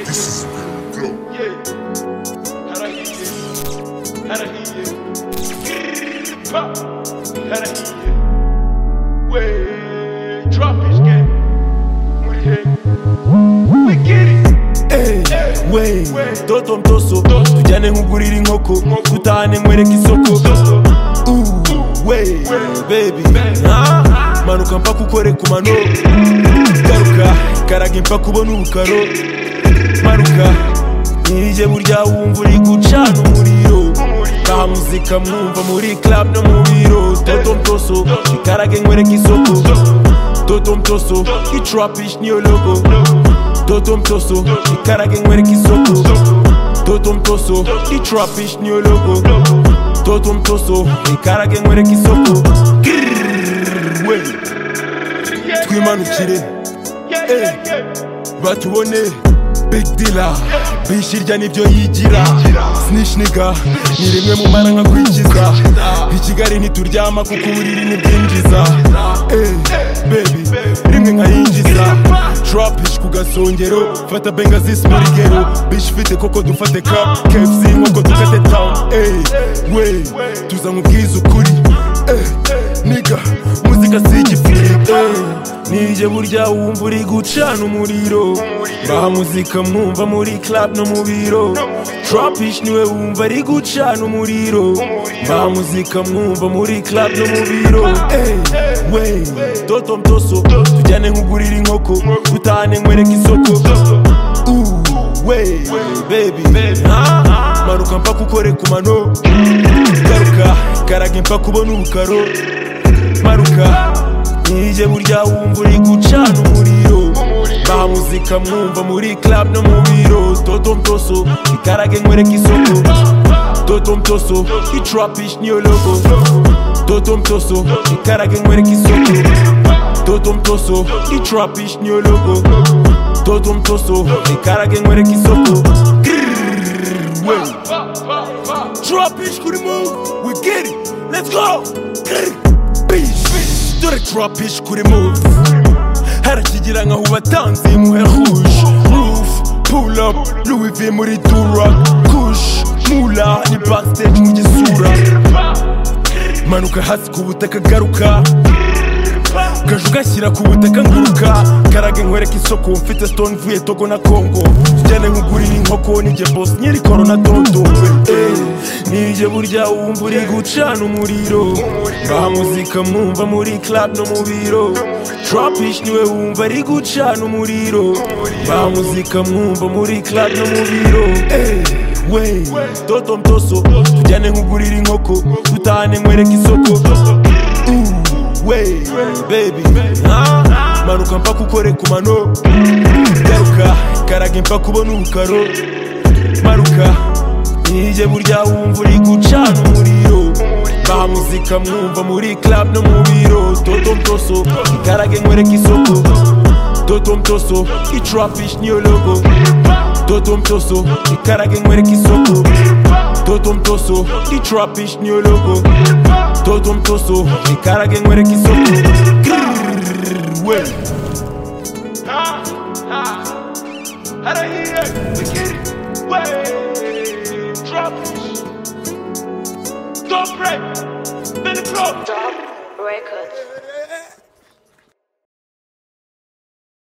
This is real dope. we toto mtoso tujyane nk'ugurira inkoko dutahane nkwereka isoko Uh, we bebi manuka mpa kukoreka umano garuka karaga impa kubona ubukaro manuka nijye burya wumva uri gucana umuriro taha muzika mwumva muri club no mu biro toto mtoso ikarage nkwereka isoko toto mtoso itrapish niyo logo toto mtoso ikarage nkwereka isoko toto mtoso itrapish niyo logo toto mtoso ikarage nkwereka isoko Grrrr, we. twimanukire batubone big dealer bishirya nibyo yigira sinishiniga ni rimwe mu mara nka kwikiza i kigali ntituryama kuko uburiri ntibwinjiza Eh, baby rimwe nkayinjiza trapish ku gasongero fata bengazis muri gero bish fite koko dufate cup kfc nk'uko dukate town Eh, we tuza nk'ubwiza ukuri Eh, niga muzika si igifiriti nijye burya wumva uri gucana umuriro baha muzika mwumva muri club no mu biro trapish niwe wumva ari gucana umuriro baha muzika mwumva muri club no mu biro Eh, we toto mtoso tujyane nk'ugurira inkoko dutahane nkwereka isoko Uh, we baby manuka mpa kukoreka umano garuka karaga impa kubona ubukaro maruka nijye burya wumva uri gucana umuriro baha muzika mwumva muri club no mu biro toto mtoso ikarage nkwereka isoko toto mtoso itrapish niyo logo toto mtoso ikarage nkwereka isoko toto mtoso itrapish niyo logo toto mtoso ikarage nkwereka isoko Grrrr, we. Trapish kuri move we get it let's go Grrrr, bitch dore trapish kuri move harakigira nka hubatanzi muhe rouge roof pull up louis v muri dura kush mula ni backstage mu gisura manuka hasi ku butaka garuka gaju gashyira ku butaka nguruka karage nkwereka isoko mfite stone vuye togo na kongo tujyane nkugurira inkoko nijye bos nyiri korona dondowe nijye burya wumva uri gucana umuriro baha muzika mwumva muri club no mu biro trapish niwe wumva ari gucana umuriro baha muzika mwumva muri club no mu biro Eh. we toto mtoso tujyane nkugurira inkoko dutahane nkwereka isoko Uh, we baby manuka mpa kukoreka umano garuka karaga impa kubona ubukaro maruka nijye burya wumva uri gucana umuriro baha muzika mwumva muri club no mu biro toto mtoso ikarage nkwereka isoko toto mtoso itrapish niyo logo toto mtoso ikarage nkwereka isoko toto mtoso itrapish niyo logo toto mtoso ikarage nkwereka isoko